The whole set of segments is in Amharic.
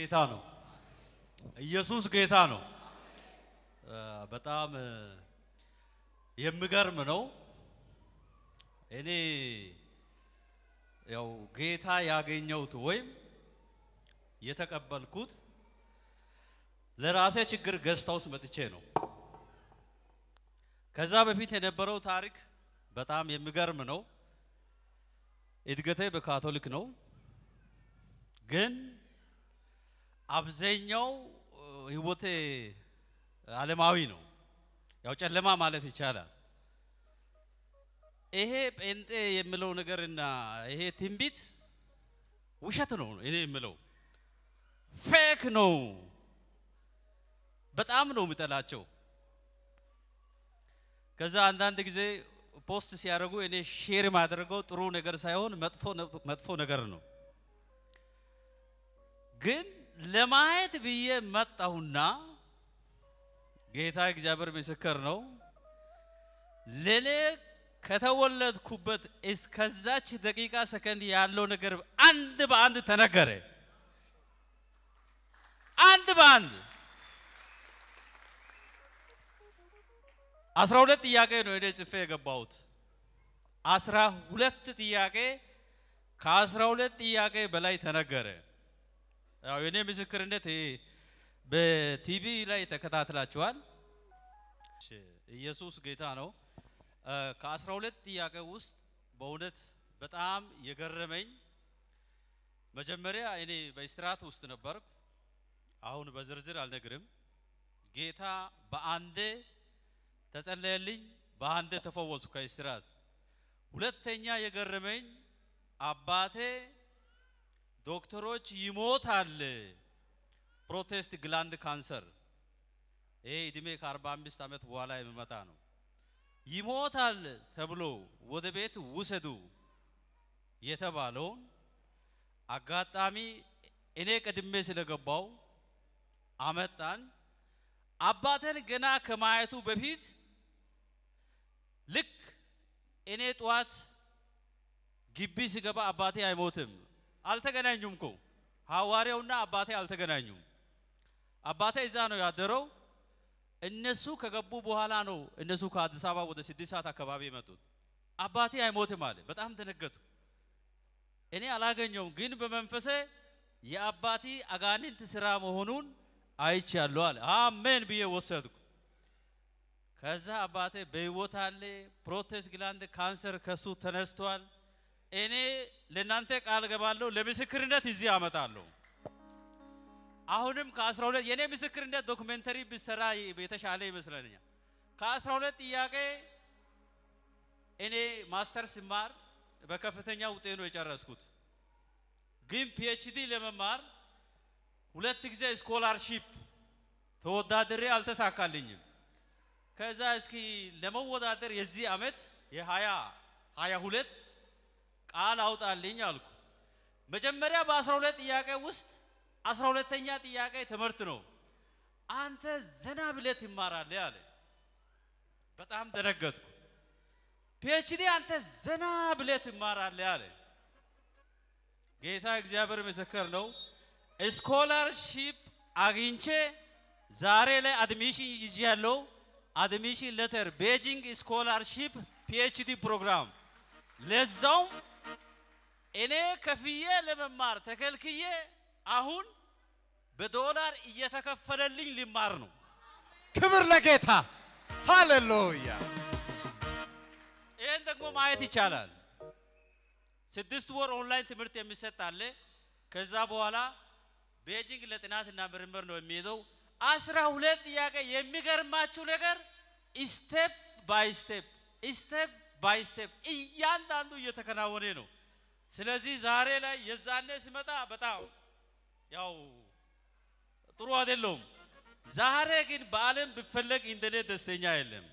ጌታ ነው። ኢየሱስ ጌታ ነው። በጣም የሚገርም ነው። እኔ ያው ጌታ ያገኘሁት ወይም የተቀበልኩት ለራሴ ችግር ገዝታ ውስጥ መጥቼ ነው። ከዛ በፊት የነበረው ታሪክ በጣም የሚገርም ነው። እድገቴ በካቶሊክ ነው፣ ግን አብዛኛው ህይወቴ ዓለማዊ ነው። ያው ጨለማ ማለት ይቻላል። ይሄ ጴንጤ የሚለው ነገርና ይሄ ትንቢት ውሸት ነው እኔ የምለው ፌክ ነው። በጣም ነው የምጠላቸው። ከዛ አንዳንድ ጊዜ ፖስት ሲያደርጉ እኔ ሼር ማድረገው ጥሩ ነገር ሳይሆን መጥፎ መጥፎ ነገር ነው። ግን ለማየት ብዬ መጣሁና ጌታ እግዚአብሔር ምስክር ነው። ለኔ ከተወለድኩበት እስከዛች ደቂቃ ሰከንድ ያለው ነገር አንድ በአንድ ተነገረ። አንድ በአንድ አስራ ሁለት ጥያቄ ነው እኔ ጽፌ የገባሁት። አስራ ሁለት ጥያቄ ከአስራ ሁለት ጥያቄ በላይ ተነገረ። ያው የኔ ምስክርነት በቲቪ ላይ ተከታትላችኋል። ኢየሱስ ጌታ ነው። ከአስራ ሁለት ጥያቄ ውስጥ በእውነት በጣም የገረመኝ መጀመሪያ እኔ በእስራት ውስጥ ነበርኩ። አሁን በዝርዝር አልነግርም። ጌታ በአንዴ ተጸለየልኝ፣ በአንዴ ተፈወሱ ከእስራት። ሁለተኛ የገረመኝ አባቴ ዶክተሮች ይሞታል ፕሮቴስት ግላንድ ካንሰር፣ ይሄ እድሜ ከ45 ዓመት በኋላ የሚመጣ ነው። ይሞታል ተብሎ ወደ ቤት ውሰዱ የተባለውን አጋጣሚ እኔ ቀድሜ ስለገባው አመጣን። አባቴን ገና ከማየቱ በፊት ልክ እኔ ጠዋት ግቢ ሲገባ አባቴ አይሞትም። አልተገናኙም እኮ ሐዋርያውና አባቴ አልተገናኙም። አባቴ እዛ ነው ያደረው። እነሱ ከገቡ በኋላ ነው እነሱ ከአዲስ አበባ ወደ ስድስት ሰዓት አካባቢ የመጡት። አባቴ አይሞትም አለ። በጣም ደነገጥኩ። እኔ አላገኘውም፣ ግን በመንፈሴ የአባቴ አጋንንት ስራ መሆኑን አይቻለሁ አለ። አሜን ብዬ ወሰድኩ። ከዛ አባቴ በህይወት አለ። ፕሮቴስት ግላንድ ካንሰር ከሱ ተነስቷል። እኔ ለእናንተ ቃል ገባለሁ፣ ለምስክርነት እዚህ አመጣለሁ። አሁንም ከአስራ ሁለት የእኔ ምስክርነት ዶክመንተሪ ብሰራ የተሻለ ይመስለኛል። ከአስራ ሁለት ጥያቄ እኔ ማስተር ስማር በከፍተኛ ውጤት ነው የጨረስኩት። ግን ፒኤችዲ ለመማር ሁለት ጊዜ ስኮላርሺፕ ተወዳድሬ አልተሳካልኝም። ከዛ እስኪ ለመወዳደር የዚህ ዓመት የሀያ ሀያ ሁለት ቃል አውጣልኝ አልኩ። መጀመሪያ በአስራ ሁለት ጥያቄ ውስጥ አስራ ሁለተኛ ጥያቄ ትምህርት ነው። አንተ ዘና ብለህ ትማራለህ አለ። በጣም ደነገጥኩ። ፒኤችዲ አንተ ዘና ብለህ ትማራለህ አለ። ጌታ እግዚአብሔር ምስክር ነው። ስኮላርሺፕ አግኝቼ ዛሬ ላይ አድሚሽን ይዤ ያለው አድሚሽን ሌተር ቤጂንግ ስኮላርሺፕ ፒኤችዲ ፕሮግራም ለዛውም እኔ ከፍዬ ለመማር ተከልክዬ አሁን በዶላር እየተከፈለልኝ ሊማር ነው። ክብር ለጌታ ሃሌሉያ። ይህን ደግሞ ማየት ይቻላል። ስድስት ወር ኦንላይን ትምህርት የሚሰጥ አለ። ከዛ በኋላ ቤጂንግ ለጥናትና ምርምር ነው የሚሄደው። አስራ ሁለት ጥያቄ የሚገርማችሁ ነገር ስቴፕ ባይ ስቴፕ ስቴፕ ባይ ስቴፕ እያንዳንዱ እየተከናወነ ነው። ስለዚህ ዛሬ ላይ የዛኔ ሲመጣ በጣም ያው ጥሩ አይደለውም። ዛሬ ግን በዓለም ብፈለግ እንደኔ ደስተኛ የለም።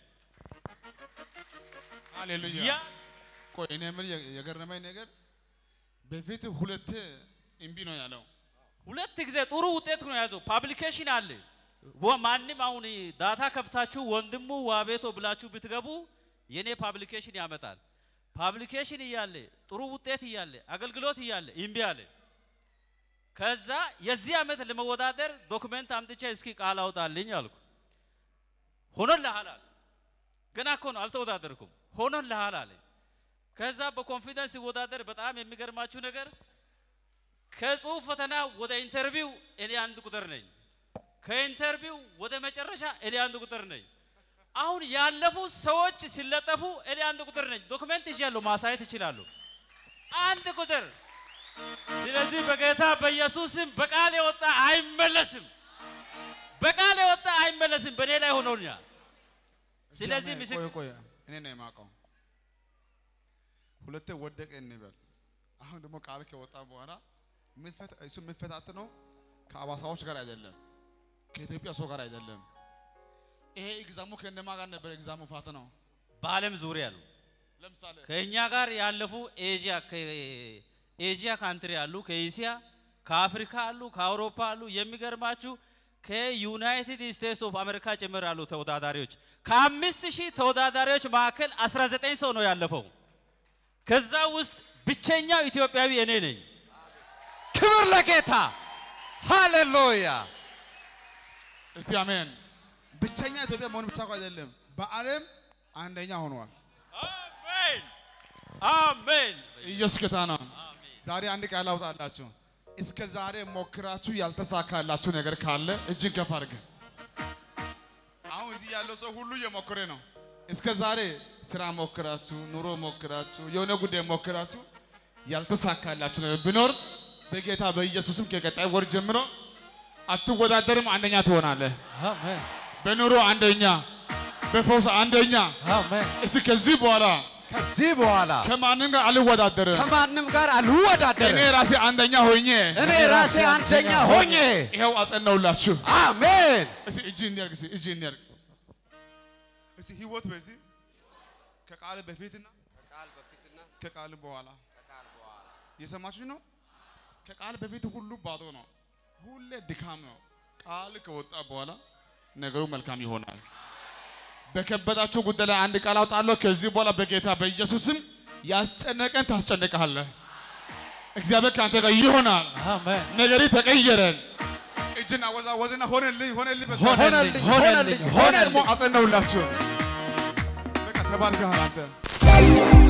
ሃሌሉያ። ያ ቆይ እኔ የምልህ የገረመኝ ነገር በፊት ሁለቴ እምቢ ነው ያለው። ሁለት ጊዜ ጥሩ ውጤት ነው የያዘው። ፓብሊኬሽን አለ። ወ- ማንም አሁን ዳታ ከፍታችሁ ወንድሙ ዋቤቶ ብላችሁ ብትገቡ የኔ ፓብሊኬሽን ያመጣል። ፓብሊኬሽን እያለ ጥሩ ውጤት እያለ አገልግሎት እያለ እምቢ አለ። ከዛ የዚህ ዓመት ለመወዳደር ዶክመንት አምጥቼ እስኪ ቃል አውጣልኝ አልኩ። ሆኖልሃል አለ። ገና እኮ ነው አልተወዳደርኩም። ሆኖልሃል አለ። ከዛ በኮንፊደንስ ሲወዳደር በጣም የሚገርማችሁ ነገር ከጽሁፍ ፈተና ወደ ኢንተርቪው እኔ አንድ ቁጥር ነኝ። ከኢንተርቪው ወደ መጨረሻ እኔ አንድ ቁጥር ነኝ። አሁን ያለፉ ሰዎች ሲለጠፉ እኔ አንድ ቁጥር ነኝ። ዶክመንት ይዣለሁ፣ ማሳየት ይችላሉ። አንድ ቁጥር። ስለዚህ በጌታ በኢየሱስም በቃል የወጣ አይመለስም። በቃል የወጣ አይመለስም። በእኔ ላይ ሆኖኛል። ስለዚህ ምስክ ቆይ ቆይ እኔ ነው የማውቀው። ሁለቴ ወደቀ እንበል። አሁን ደግሞ ቃል ከወጣ በኋላ የሚፈታ- እሱ የሚፈታተነው ከአባሳዎች ጋር አይደለም፣ ከኢትዮጵያ ሰው ጋር አይደለም። ይሄ ኤግዛሙ ከእነማ ጋር ነበር? ኤግዛሙ ፈተናው በዓለም ዙሪያ ነው። ለምሳሌ ከእኛ ጋር ያለፉ ኤዥያ ከኤዥያ ካንትሪ አሉ፣ ከኤስያ ከአፍሪካ አሉ፣ ከአውሮፓ አሉ። የሚገርማችሁ ከዩናይትድ ስቴትስ ኦፍ አሜሪካ ጭምር አሉ ተወዳዳሪዎች። ከአምስት ሺህ ተወዳዳሪዎች መካከል 19 ሰው ነው ያለፈው። ከዛ ውስጥ ብቸኛው ኢትዮጵያዊ እኔ ነኝ። ክብር ለጌታ ሃሌሉያ። እስቲ አሜን። ብቸኛ ኢትዮጵያ መሆን ብቻ እኮ አይደለም፣ በዓለም አንደኛ ሆኗል። አሜን አሜን ኢየሱስ ጌታ ነው። ዛሬ አንድ ቃል አውጣላችሁ። እስከ ዛሬ ሞክራችሁ ያልተሳካላችሁ ነገር ካለ እጅን ከፍ አድርገ። አሁን እዚህ ያለው ሰው ሁሉ እየሞከረ ነው። እስከ ዛሬ ስራ ሞክራችሁ፣ ኑሮ ሞክራችሁ፣ የሆነ ጉዳይ ሞክራችሁ ያልተሳካላችሁ ነገር ቢኖር በጌታ በኢየሱስም ከቀጣይ ወር ጀምሮ አትወዳደርም፣ አንደኛ ትሆናለህ። አሜን በኑሮ አንደኛ፣ በፈውስ አንደኛ። አሜን። እስኪ ከዚህ በኋላ ከዚህ በኋላ ከማንም ጋር አልወዳደርም። ከማንም ጋር እኔ አልወዳደርም። ራሴ አንደኛ ሆኜ እኔ ራሴ አንደኛ ሆኜ ይኸው አጸናውላችሁ። አሜን። እስኪ እጅ እንዲያርግ እስኪ እጅ እንዲያርግ እስኪ ህይወት በዚህ ከቃል በፊትና ከቃል በኋላ የሰማችሁ ነው። ከቃል በፊት ሁሉ ባዶ ነው፣ ሁሌ ድካም ነው። ቃል ከወጣ በኋላ ነገሩ መልካም ይሆናል። በከበዳችሁ ጉዳይ ላይ አንድ ቃል አውጣለሁ። ከዚህ በኋላ በጌታ በኢየሱስም ያስጨነቀን ታስጨንቃለህ። እግዚአብሔር ከአንተ ጋር ይሆናል። አሜን። ነገሪ ተቀየረን። እጅን አወዛወዝና ሆነልኝ ሆነልኝ በዛ ሆነልኝ ሆነልኝ ሆነ ደግሞ ሆነልኝ። አጸናውላችሁ። በቃ ተባርከሃል አንተ።